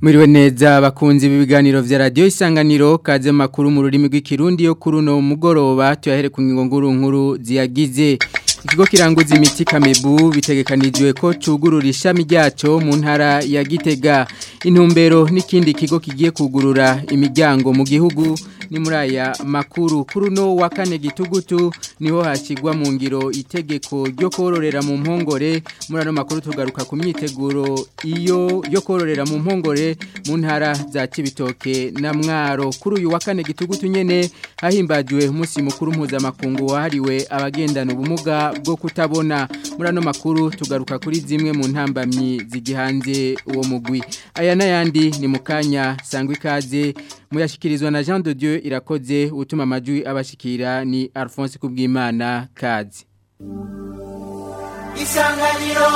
Mwiriwe neza bakunzi b'ibiganiro vya radio isanganiro kaze makuru mu rurimi rw'ikirundi yo kuri no mugoroba tuyahere ku ngingo nkuru nkuru ziyagize Ikigo kiranguza imiti Kamebu bitegekanijwe ko cugurura ishami ryaco mu ntara ya Gitega intumbero n'ikindi kigo kigiye kugurura imiryango mu gihugu ni muri aya makuru kuri no wa kane gitugutu niho hashigwa mu ngiro itegeko ryo kororera mu mpongore muri ano makuru tugaruka ku myiteguro iyo yo kororera mu mpongore mu ntara za Cibitoke na Mwaro kuri uyu wa kane gitugutu nyene hahimbajwe umunsi mukuru mpuzamakungu wahariwe abagendana ubumuga bwo kutabona muri ano makuru tugaruka kuri zimwe mu ntambamyi zigihanze uwo mugwi aya n'ayandi ni mu kanya sangwa ikaze muyashyikirizwa na jean de dieu irakoze utuma amajwi abashikira ni alphonse kubwimana kazi isanganiro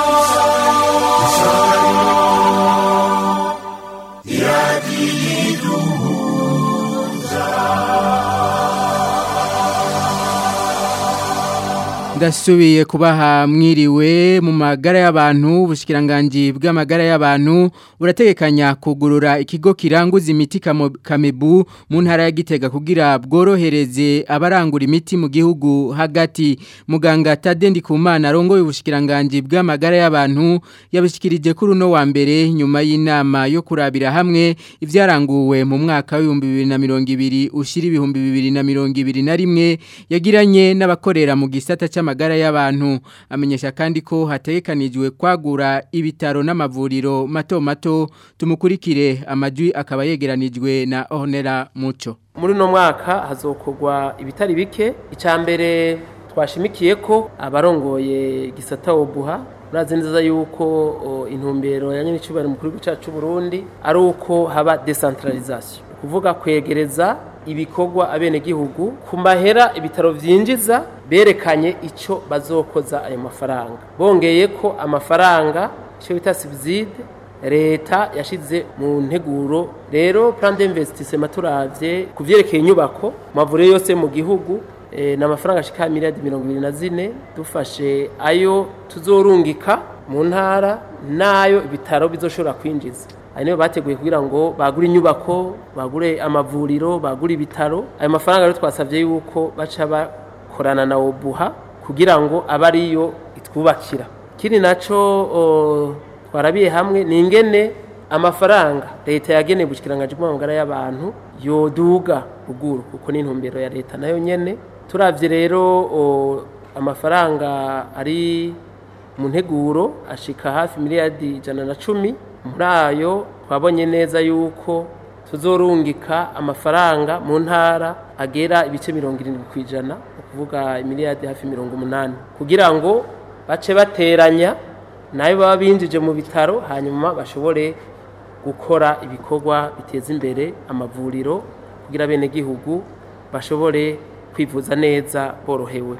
ndasubiye kubaha mwiriwe mu magara y'abantu ubushikiranganje bw'amagara y'abantu burategekanya kugurura ikigo kiranguza imiti kamebu mu ntara ya Gitega kugira bworohereze abarangura imiti mu gihugu hagati muganga Tadendi Kumana arongoye ubushikiranganje bw'amagara y'abantu yabishikirije kuri uno wa mbere nyuma y'inama yo kurabira hamwe ivyaranguwe mu mwaka wa 2020 ushira ibihumbi 2021 yagiranye n'abakorera mu gisata cy'amagara y'abantu amenyesha kandi ko hatekanijwe kwagura ibitaro n'amavuriro mato mato tumukurikire amajwi akaba yegeranijwe na Honera Muco muri uno mwaka hazokogwa ibitari bike icambere twashimikiye ko abarongoye gisata obuha urazi neza yuko intumbero ya nyenicubahiro mukuru w'igihugu cy'u Burundi ari uko haba decentralisation kuvuga kwegereza ibikorwa abenegihugu ku mahera ibitaro vyinjiza berekanye ico bazokoza ayo mafaranga bongeye ko amafaranga ico bita subside leta yashize mu nteguro rero plan d'investissement turavye kuvyerekeye inyubako mavure yose mu gihugu e, na amafaranga ashika miliyari mirongo ibiri na zine dufashe ayo tuzorungika mu ntara nayo ibitaro bizoshobora kwinjiza ayo niyo bateguye kugira ngo bagure inyubako bagure amavuriro bagure ibitaro ayo mafaranga rero twasabye yuko baca bakorana na obuha kugira ngo abe ariyo itwubakira kiri naco twarabiye hamwe ni ingene amafaranga leta yageneye ubushikiranganje bw'amagara y'abantu yoduga ruguru kuko ni intumbero ya leta nayo nyene turavye rero amafaranga ari mu nteguro ashika hafi miliyari ijana na cumi muri ayo twabonye neza yuko tuzorungika amafaranga mu ntara agera ibice mirongo irindwi ku ijana ni ukuvuga imiliyadi hafi mirongo umunani kugira ngo bace bateranya nayo baba binjije mu bitaro hanyuma bashobore gukora ibikorwa biteza imbere amavuriro kugira abenegihugu bashobore kwivuza neza borohewe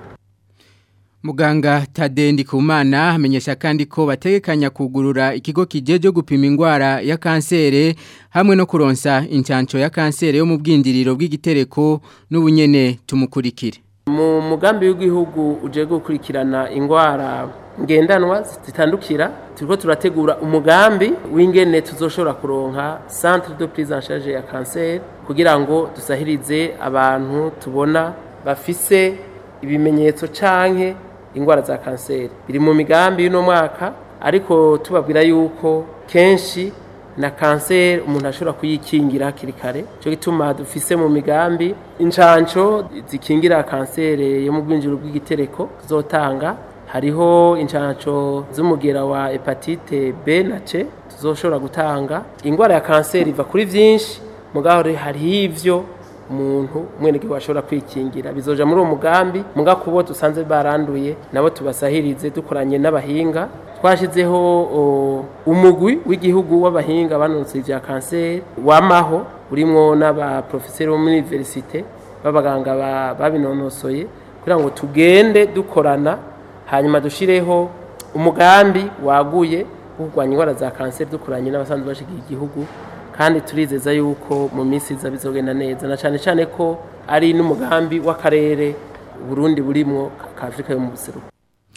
Muganga Tadendi Kumana amenyesha kandi ko bategekanya kugurura ikigo kijeje gupima ingwara ya kansere hamwe no kuronsa incanco ya kansere yo mu bwindiriro bw'igitereko n'ubunyene tumukurikire. Mu mugambi w'igihugu uje gukurikirana ingwara ngendanwa zitandukira turiko turategura umugambi w'ingene tuzoshobora kuronka centre de prise en charge ya kansere kugira ngo dusahirize abantu tubona bafise ibimenyetso canke ingwara za kanseri biri mu migambi y'uno mwaka ariko tubabwira yuko kenshi na kanseri umuntu ashobora kuyikingira hakiri kare cyo gituma dufise mu migambi incanco zikingira kanseri yo mu bwinjiro bw'igitereko zotanga hariho incanco z'umugera wa hepatite B na C tuzoshobora gutanga ingwara ya kanseri iva kuri vyinshi mugaho hariho ivyo umuntu umwenegihugu ashobora kwikingira bizoja muri uwo mugambi muga kubo dusanze baranduye nabo tubasahirize dukoranye n'abahinga twashyizeho umugwi w'igihugu w'abahinga banonse ibya kanseri wamaho urimo n'abaprofeseri bo muri universite b'abaganga babinonosoye kugira ngo tugende dukorana hanyuma dushireho umugambi waguye wo kurwanya indwara za kanseri dukoranye n'abasanzwe bashigiye igihugu kandi turizeza yuko mu minsi iza bizogenda neza na cyane cyane ko ari n'umugambi w'akarere Burundi burimwo ka Afrika yo mu buseruko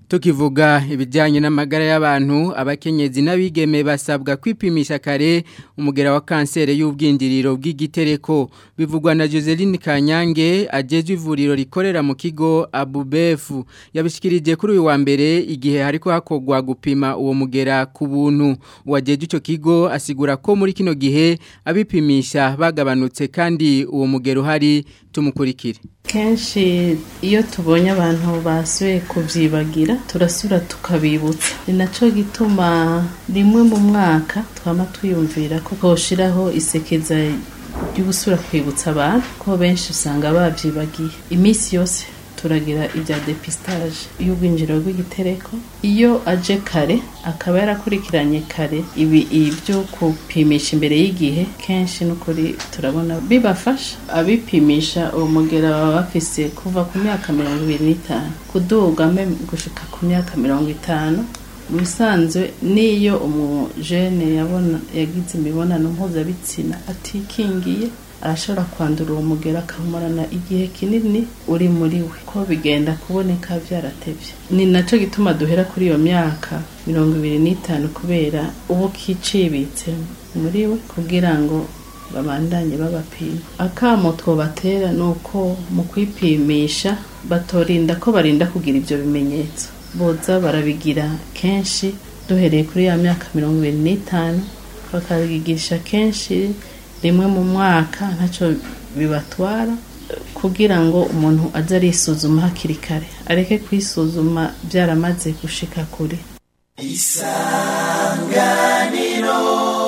tukivuga ibijyanye n'amagara y'abantu abakenyezi n'abigeme basabwa kwipimisha kare umugera wa kanseri y'ubwinjiriro bw'igitereko bivugwa na Joseline Kanyange agejwe ivuriro rikorera mu kigo Abubefu yabishikirije kuri uyu wa mbere igihe hariko hakogwa gupima uwo mugera ku buntu uwajeje ico kigo asigura ko muri kino gihe abipimisha bagabanutse kandi uwo mugero uhari tumukurikire kenshi iyo tubonye abantu basuye kubyibagira turasura tukabibutsa ni nacyo gituma rimwe mu mwaka twaba twiyumvira ko twoshiraho isekeza ryo gusura kwibutsa abantu ko benshi usanga babyibagiye iminsi yose turagira ibya depistage y'ubwinjiriro bw'igitereko iyo aje kare akaba yarakurikiranye kare ibi ibyo kupimisha imbere y'igihe kenshi n'ukuri turabona bibafasha abipimisha uwo mugera baba bafise kuva ku myaka mirongo ibiri n'itanu kuduga gushika ku myaka mirongo itanu mu bisanzwe n'iyo umujene yabona yagize imibonano mpuzabitsina atikingiye arashobora kwandura uwo mugera akamarana igihe kinini uri muri we ko bigenda kuboneka byaratebye ni nacyo gituma duhera kuri iyo myaka mirongo ibiri n'itanu kubera ubu kicibitse muri we kugira ngo babandanye babapima akamo twobatera ni uko mu kwipimisha batorinda ko barinda kugira ibyo bimenyetso boza barabigira kenshi duhereye kuri ya myaka mirongo ibiri n'itanu bakabigisha kenshi rimwe mu mwaka ntacyo bibatwara kugira ngo umuntu aze arisuzuma hakiri kare areke kwisuzuma byaramaze gushika kure isanganiro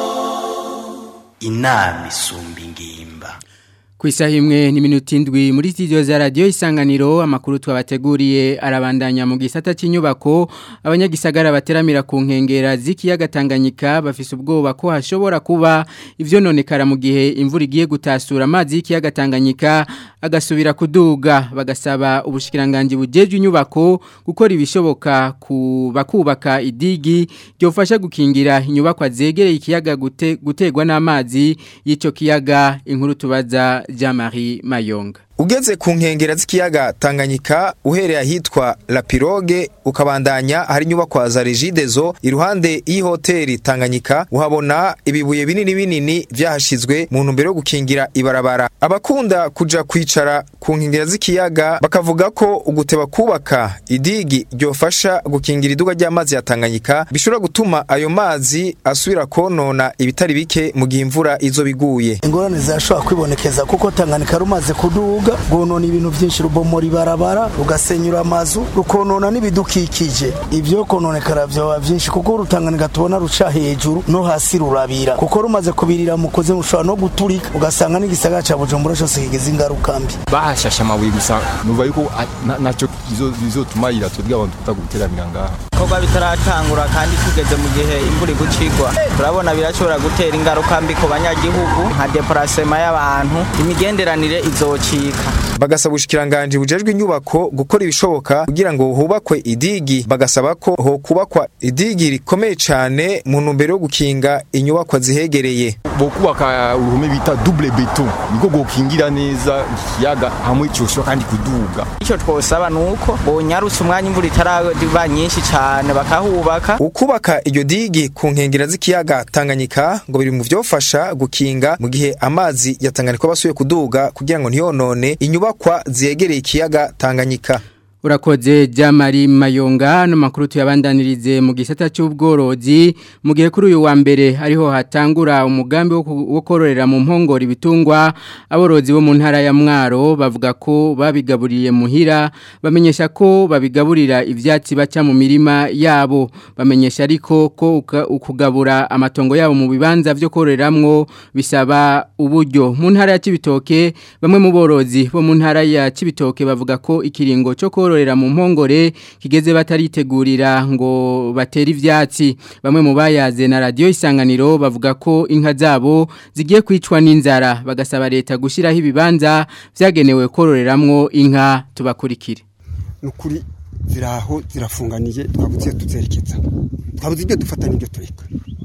inama isumba ingimba ku isaha imwe n'iminota indwi muri studio za radiyo isanganiro amakuru twabateguriye arabandanya mu gisata cy'inyubako abanyagisagara bateramira ku nkengera z'ikiyaga Tanganyika bafise ubwoba ko hashobora kuba ivyo nonekara mu gihe imvura igiye gutasura amazi y'ikiyaga Tanganyika agasubira kuduga bagasaba ubushikiranganje bujeje inyubako gukora ibishoboka kubakubaka idigi ryofasha gukingira inyubako zegereye ikiyaga gute, gutegwa n'amazi y'ico kiyaga inkuru tubaza Jean-Marie Mayonga Ugeze ku nkengera z'ikiyaga Tanganyika uhereye ahitwa La Pirogue ukabandanya hari inyubako za Regidezo iruhande y'ihoteli Tanganyika uhabona ibibuye binini binini vyahashizwe mu ntumbero yo gukingira ibarabara abakunda kuja kwicara ku nkengera z'ikiyaga bakavuga ko uguteba kubaka idigi ryofasha gukingira iduga ry'amazi ya Tanganyika bishobora gutuma ayo mazi asubira konona ibitari bike mu gihe imvura izo biguye ingorane zashobora kwibonekeza kuko Tanganyika rumaze kuduga rwonona ibintu byinshi rubomora ibarabara rugasenyura amazu rukonona n'ibidukikije ibyo kononekara byaba byinshi kuko urutanganika tubona ruca hejuru no hasi rurabira kuko rumaze kubirira mukoze rushobora no guturika ugasanga n'igisagara ca bujumbura cyose kigeze ingaruka mbi bahashashe amabuye gusa nuva yuko nacyo bizotumarira twebwe abantu tuza guteramira ngaha ibikorwa bitaratangura kandi tugeze mu gihe imvura igucigwa turabona birashobora gutera ingaruka mbi ku banyagihugu nka deparasema y'abantu imigenderanire izocika bagasaba ubushikiranganje bujejwe inyubako gukora ibishoboka kugira ngo hubakwe idigi bagasaba ko ho kubakwa idigi rikomeye cyane mu ntumbero yo gukinga inyubako zihegereye bo kubaka uruhome bita double beton niko gokingira neza ikiyaga hamwe cyoshobora kandi kuduga icyo twosaba nuko bonyarutse umwanya imvura itaraba nyinshi cyane bakahubaka ukubaka iryo digi ku nkengera z'ikiyaga Tanganyika ngo biri mu vyofasha gukinga mu gihe amazi ya Tanganyika basuye kuduga kugira ngo ntiyonone inyubakwa ziyegereye ikiyaga Tanganyika Urakoze Jamari Mayonga no makuru tuyabandanirize mu gisata cy'ubworozi mu gihe kuri uyu wa mbere ariho hatangura umugambi wo kororera mu mpongori bitungwa aborozi bo mu ntara ya Mwaro bavuga ko babigaburiye muhira bamenyesha ko babigaburira ivyatsi baca mu mirima yabo bamenyesha ariko ko ukugabura amatongo yabo mu bibanza byo kororeramwo bisaba uburyo mu ntara ya Cibitoke bamwe mu borozi bo mu ntara ya Cibitoke bavuga ko ikiringo cyo kororera mu mpongore kigeze bataritegurira ngo batere ivyatsi bamwe mu bayaze na radio isanganiro bavuga ko inka zabo zigiye kwicwa n'inzara bagasaba leta gushiraho ibibanza vyagenewe kororeramwo inka tubakurikire nukuri ziraho zirafunganiye twabuze tuzerekeza twabuze ibyo dufata n'ibyo tureka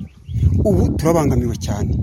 ubu turabangamiwe cyane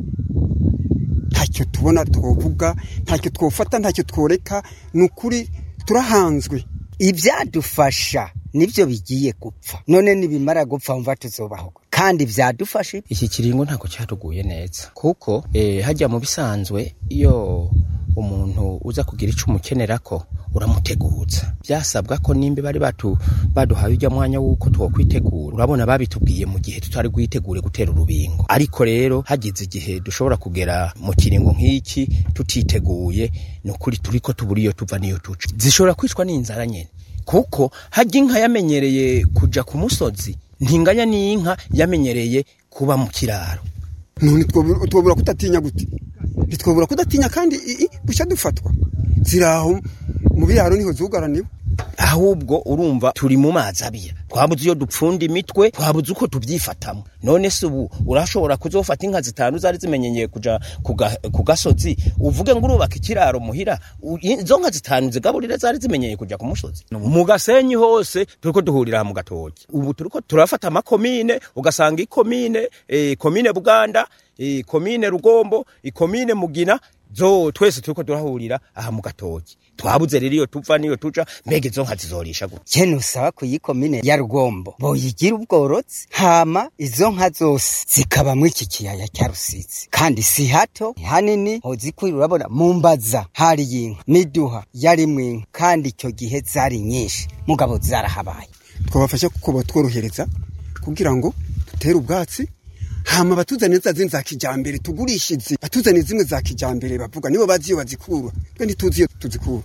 ntacyo tubona twovuga ntacyo twofata ntacyo tworeka ni ukuri turahanzwe ibyadufasha nivyo bigiye gupfa none nibimara gupfa mva tuzobaho kandi vyadufashe iki kiringo ntabwo cyatuguye neza kuko eh, hajya mu bisanzwe iyo umuntu uza kugira ico umukenera ko uramuteguza byasabwa ko nimba bari batu baduhaye ujya mwanya wuko twokwitegura urabona babitubwiye mu gihe tutari guyitegure gutera urubingo ariko rero hagize igihe dushobora kugera mu kiringo nk'iki tutiteguye ni ukuri turiko tubura iyo tuva niyo tuca zishobora kwicwa n'inzara nyene kuko hajya inka yamenyereye kuja ku musozi ntinganya n'inka yamenyereye kuba mu kiraro none twobura twobura kudatinya gute ntitwobura kudatinya kandi i- i- bushya dufatwa ziraho mu biraro niho zugaraniwe ahubwo urumva turi mu mazi abira twabuze iyo dupfunda imitwe twabuze uko tubyifatamo none se ubu urashobora kuzofata inka zitanu zari zimenyeye kuja ku ga- ku gasozi uvuge ngo urubaka ikiraro muhira u- izo nka zitanu zigaburire zari zimenyeye kuja ku musozi mu gasenyi hose turiko duhurira aha mu gatoki ubu turiko turafata amakomine ugasanga ikomine eh, komine buganda eh, komine rugombo ikomine mugina zo twese turiko turahurira aha mu gatoki twabuze rero iyo tuva niyo tuja mbega izo nka zizorisha gute kene usaba ku yikomine ya rugombo boyigira ubworozi hama izo nka zose zikabamwo iki kiyaya cya rusizi kandi si hato ni hanini hozikwira urabona mu mbaza hari inka miduha yarimwo inka kandi icyo gihe zari nyinshi mugabo zarahabaye twabafasha kuko batworohereza kugira ngo dutere ubwatsi hama batuzane za zindi za kijambere tugurishe izi batuzane zimwe za kijambere bavuga nibo bazi iyo bazikura twe ntituzi iyo tuzikura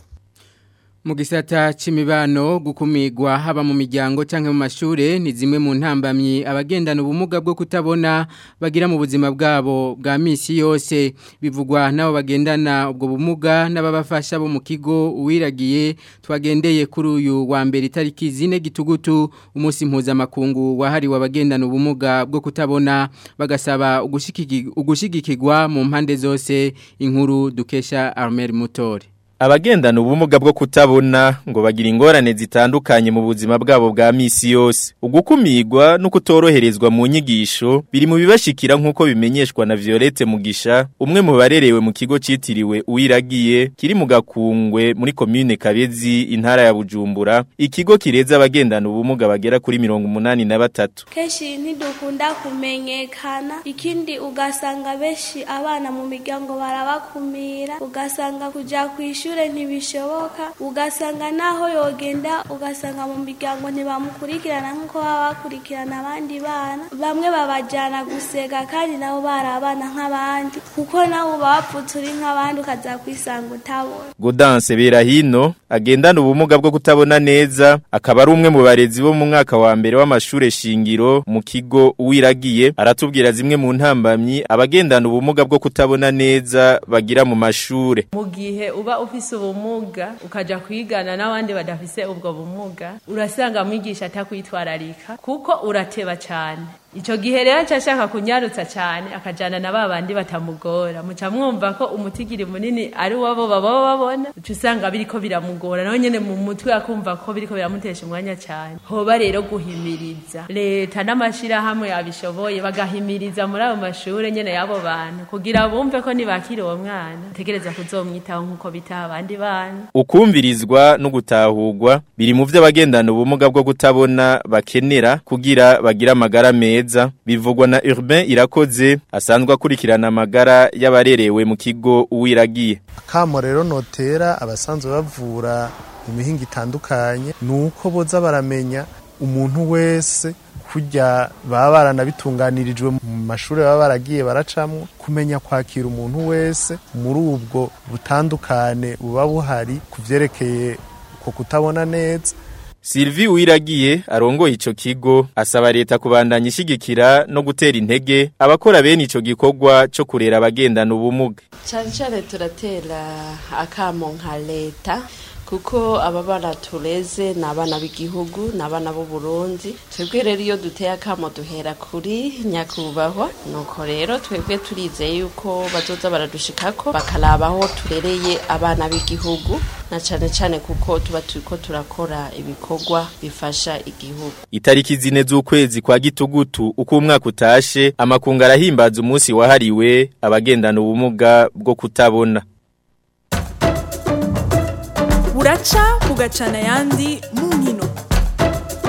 Mu gisata c'imibano gukumigwa haba mu miryango canke mu mashure ni zimwe mu ntambamyi abagendana ubumuga bwo kutabona bagira mu buzima bwabo bwa misi yose bivugwa nabo bagendana ubwo bumuga n'ababafasha bo mu kigo uwiragiye twagendeye kuri uyu wa mbere itariki zine gitugutu umunsi mpuzamakungu wahariwe abagendana ubumuga bwo kutabona bagasaba ugushikigi- ugushigikirwa mu mpande zose inkuru dukesha Armel Mutore Abagendana ubumuga bwo kutabona ngo bagira ingorane zitandukanye mu buzima bwabo bwa misi yose. Ugukumirwa no kutoroherezwa mu nyigisho biri mu bibashikira nk'uko bimenyeshwa na Violette Mugisha, umwe mu barerewe mu kigo citiriwe Uwiragiye kiri mu Gakungwe muri commune Kabezi intara ya Bujumbura. Ikigo kireza abagendana ubumuga bagera kuri 83. kenshi ntidukunda kumenyekana ikindi ugasanga benshi abana mu miryango barabakumira ugasanga kujya ku ishuri ntibishoboka ugasanga naho yogenda ugasanga mu miryango ntibamukurikirana nk'uko baba bakurikirana abandi bana bamwe babajyana gusega kandi nabo bari abana nk'abandi kuko nawe uba wapfutse uri nk'abandi ukaza kwisanga utabona Godanse Berahino agendana ubumuga bwo kutabona neza akaba ari umwe mu barezi bo mu mwaka wa mbere w'amashure shingiro mu kigo uwiragiye aratubwira zimwe mu ntambamyi abagendana ubumuga bwo kutabona neza bagira mu mashure mu gihe uba ufise ubumuga ukaja kwigana n'abandi badafise ubwo bumuga urasanga mwigisha atakwitwararika kuko urateba cyane Ico gihe rero nshaka kunyarutsa cyane akajana na babandi batamugora muca mwumva ko umutigiri munini ari wabo baba babona uca usanga biriko biramugora nawe nyene mu mutwe akumva ko biriko biramutesha umwanya cyane hoba rero guhimiriza leta n'amashirahamwe yabishoboye bagahimiriza muri ayo mashure nyene y'abo bantu kugira bumve ko nibakira uwo mwana tegereza kuzomwitaho nk'uko bitaha abandi bana ukumvirizwa no gutahurwa biri mu vyo abagendana ubumuga bwo kutabona bakenera kugira bagira amagara meza bivugwa na Urbain Irakoze asanzwe akurikirana amagara y'abarerewe mu kigo uwiragiye kamo rero notera abasanzwe bavura imihinga itandukanye nuko boza baramenya umuntu wese kurya baba baranabitunganirijwe mu mashuri baba baragiye baracamwo kumenya kwakira umuntu wese muri ubwo butandukane buba buhari ku vyerekeye ko kutabona neza Sylvie Uwiragiye arongoye ico kigo asaba leta kubandanya ishigikira no gutera intege abakora bene ico gikorwa cyo kurera abagendana ubumuga cyane cyane turatera akamo nka leta kuko aba bana tureze ni abana b'igihugu ni abana b'u Burundi twebwe rero iyo duteye akamo duhera kuri nyakubahwa nuko rero twebwe turizeye yuko bazoza baradushikako bakaraba aho turereye abana b'igihugu na cyane cyane kuko tuba turiko turakora ibikorwa bifasha igihugu Itariki zine z'ukwezi kwa gitugutu uko umwaka utashe amakunga arahimbaza umunsi wahariwe abagendana ubumuga bwo kutabona buraca bugacana ayandi mu nkino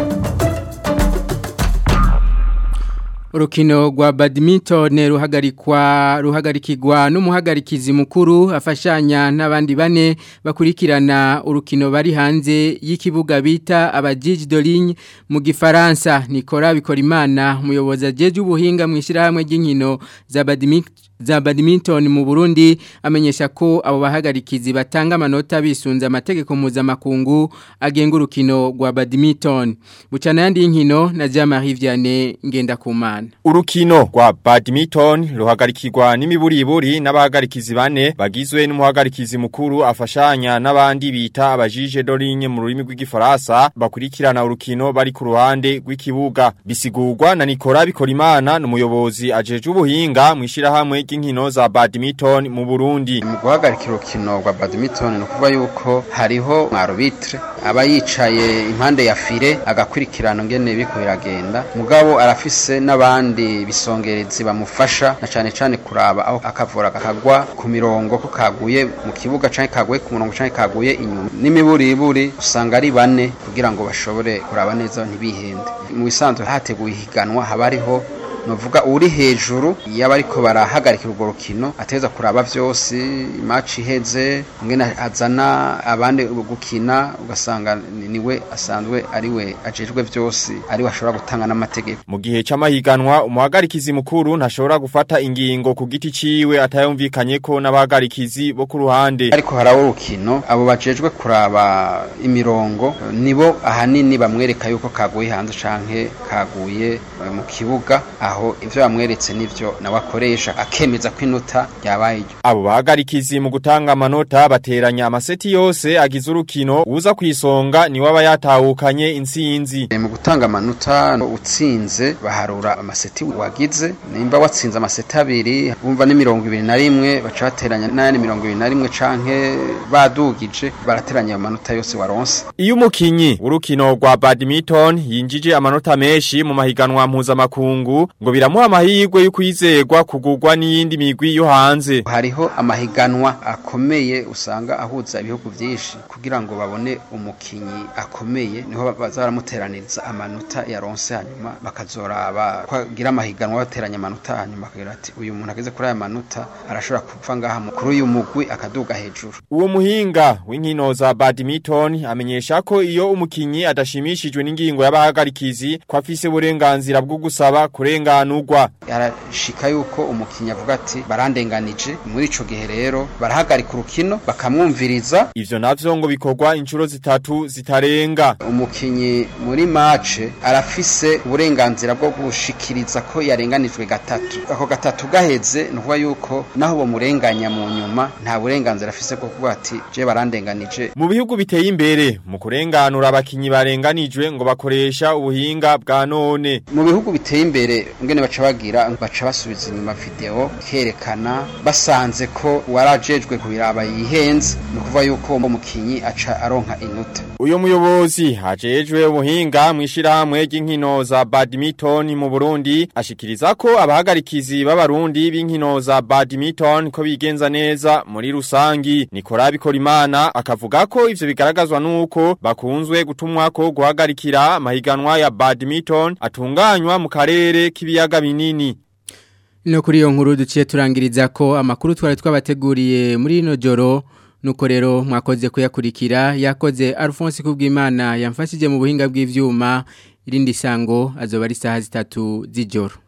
Urukino rwa badminton ruhagarikwa ruhagarikirwa n'umuhagarikizi mukuru afashanya n'abandi bane bakurikirana urukino bari hanze y'ikibuga bita abajiji de ligne mu gifaransa Nicolas Bikorimana umuyobozi ajeje ubuhinga mu ishyirahamwe ry'inkino za badminton za badminton mu Burundi amenyesha ko abo bahagarikizi batanga amanota bisunze amategeko mpuzamakungu agenga urukino rwa badminton bucana yandi y'inkino na Jean-Marie Vianney Ngendakumana Urukino rwa badminton ruhagarikirwa n'imiburiburi n'abahagarikizi bane bagizwe n'umuhagarikizi mukuru afashanya n'abandi bita abajije dorinye mu rurimi rw'igifaransa bakurikirana urukino bari ku ruhande rw'ikibuga bisigurwa na Nicolas Bikorimana n'umuyobozi ajeje ubuhinga mu ishirahamwe ry'inkino za badminton mu Burundi mu guhagarikira urukino rwa badminton ni ukuvuga yuko hariho arbitre aba yicaye impande ya file agakurikirana ngene biko biragenda mugabo arafise n'abandi bisongerezi bamufasha na cane cane kuraba aho akavura kakagwa ku mirongo ko kaguye mu kibuga canke kaguye ku murongo canke kaguye inyuma n'imiburiburi usanga ari bane kugira ngo bashobore kuraba neza ntibihende mu bisanzwe hateguye ihiganwa haba hariho novuga uri hejuru yaba ariko barahagarikira urwo rukino ateza kuraba vyose match iheze ngene azana abandi gukina ugasanga niwe asanzwe ari we ajejwe vyose ari we ashobora gutanga n'amategeko mu gihe c'amahiganwa umuhagarikizi mukuru ntashobora gufata ingingo ku giti ciwe atayumvikanye ko n'abahagarikizi bo ku ruhande ariko harawo urukino abo bajejwe kuraba imirongo nibo ahanini bamwereka yuko kaguye hanze canke kaguye mu kibuga aho ivyo bamweretse nivyo nawe akoresha akemeza ko inota ryabaye iryo abo bahagarikizi mu gutanga amanota bateranya amaseti yose agize urukino uza kwisonga ni waba yatahukanye intsinzi mu gutanga amanota utsinze baharura amaseti wagize nimba watsinze amaseti abiri bumva ni mirongo ibiri na rimwe baca bateranya n'ayandi mirongo ibiri na rimwe canke badugije barateranya ayo manota yose waronse iyo umukinyi urukino rwa badminton yinjije amanota menshi mu mahiganwa mpuzamakungu ngo biramuha amahirwe yo kwizerwa kugurwa n'iyindi migwi yo hanze hariho amahiganwa akomeye usanga ahuza ibihugu byinshi kugira ngo babone umukinyi akomeye niho baza baramuteraniriza amanota yaronse hanyuma bakazoraba kwagira amahiganwa bateranya amanota hanyuma bakagira ati uyu muntu ageze kuri aya manota arashobora kuva ngaha kuri uyu mugwi akaduga hejuru uwo muhinga w'inkino za badminton amenyesha ko iyo umukinyi adashimishijwe n'ingingo y'abahagarikizi ko afise uburenganzira bwo gusaba kurenganurwa yarashika yuko umukinyi avuga ati barandenganije muri ico gihe rero barahagarika urukino bakamwumviriza ivyo navyo ngo bikorwa inshuro zitatu zitarenga umukinyi muri mace arafise uburenganzira bwo gushikiriza ko yarenganijwe gatatu ako gatatu gaheze ni ukuvuga yuko naho bomurenganya mu nyuma nta burenganzira afise bwo kuvuga ati je barandenganije mu bihugu biteye imbere mu kurenganura abakinyi barenganijwe ngo bakoresha ubuhinga bwa none mu bihugu biteye imbere ngene baca bagira baca basubiza inyuma video kerekana basanze ko warajejwe kubiraba yihenze ni ukuvuga yuko uwo mukinyi aca aronka inota uyo muyobozi hajejwe ubuhinga mu ishirahamwe ry'inkino za badminton mu Burundi ashikiriza ko abahagarikizi b'abarundi b'inkino za badminton ko bigenza neza muri rusangi Nicolas Bikorimana akavuga ko ivyo bigaragazwa nuko bakunzwe gutumwa ko guhagarikira amahiganwa ya badminton atunganywa mu karere k'ibiyaga binini No kuri iyo nkuru duciye turangiriza ko amakuru twari twabateguriye muri ino joro nuko rero mwakoze kuyakurikira yakoze Alphonse Kubwimana yamfashije mu buhinga bw'ivyuma irindi sango azoba ari saha zitatu z'ijoro